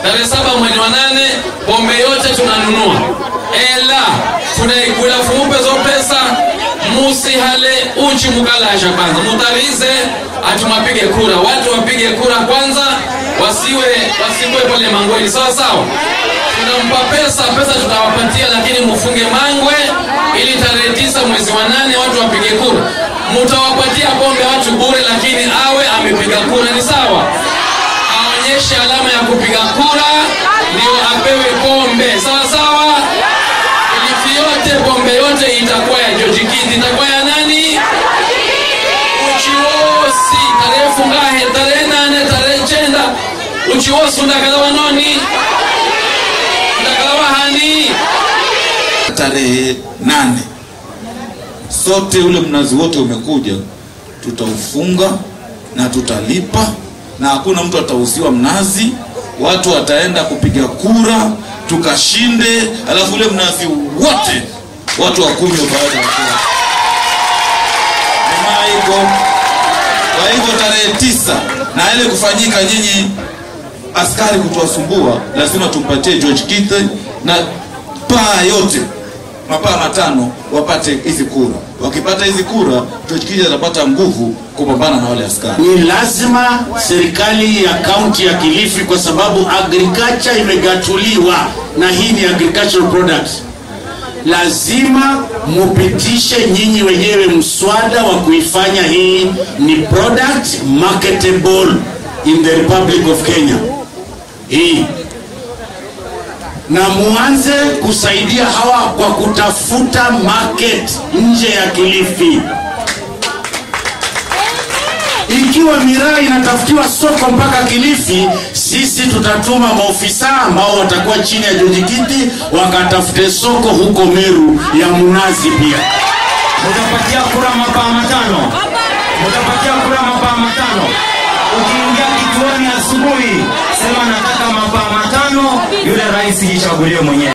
tarehe saba mwezi wa nane pombe yote tunanunua ela tunaigula fumupe zo pesa musihale uchi mukalasha kwanza mutarize atumapige kura watu wapige kura kwanza wasiwe wasiwe pale mangweni sawa sawa tunampa pesa pesa tutawapatia lakini mufunge mangwe ili tarehe tisa mwezi wa nane watu wapige kura mutawapatia pombe watu bure lakini awe amepiga kura ni sawa aonyeshe alama ya kupiga kura ndio apewe pombe sawa sawa ilifi yote pombe yote itakuwa ya George Kindi itakuwa ya nani uchiwosi tarehe fungahe tarehe nane tarehe chenda uchiwosi undakalawa noni undakalawa hani tarehe nane sote ule mnazi wote umekuja tutaufunga na tutalipa na hakuna mtu atauziwa mnazi watu wataenda kupiga kura tukashinde alafu ule mnazi wote watu wakunywe baada ya kura Jamaa iko kwa hivyo tarehe tisa na ile kufanyika nyinyi askari kutuwasumbua lazima tumpatie George Kithe na paa yote mapaa matano wapate hizi kura wakipata hizi kura George Kithe atapata nguvu kupambana na wale askari ni lazima serikali ya kaunti ya Kilifi, kwa sababu agriculture imegatuliwa na hii ni agricultural product, lazima mupitishe nyinyi wenyewe mswada wa kuifanya hii ni product marketable in the Republic of Kenya hii na muanze kusaidia hawa kwa kutafuta market nje ya Kilifi ikiwa miraa inatafutiwa soko mpaka Kilifi, sisi tutatuma maofisa ambao watakuwa chini ya George Kiti wakatafute soko huko Meru ya mnazi pia. Mutapatia kura mapaa matano, mutapatia kura mapaa matano. Ukiingia kituoni asubuhi, sema nataka mapaa matano, yule rais jichagulie mwenyewe.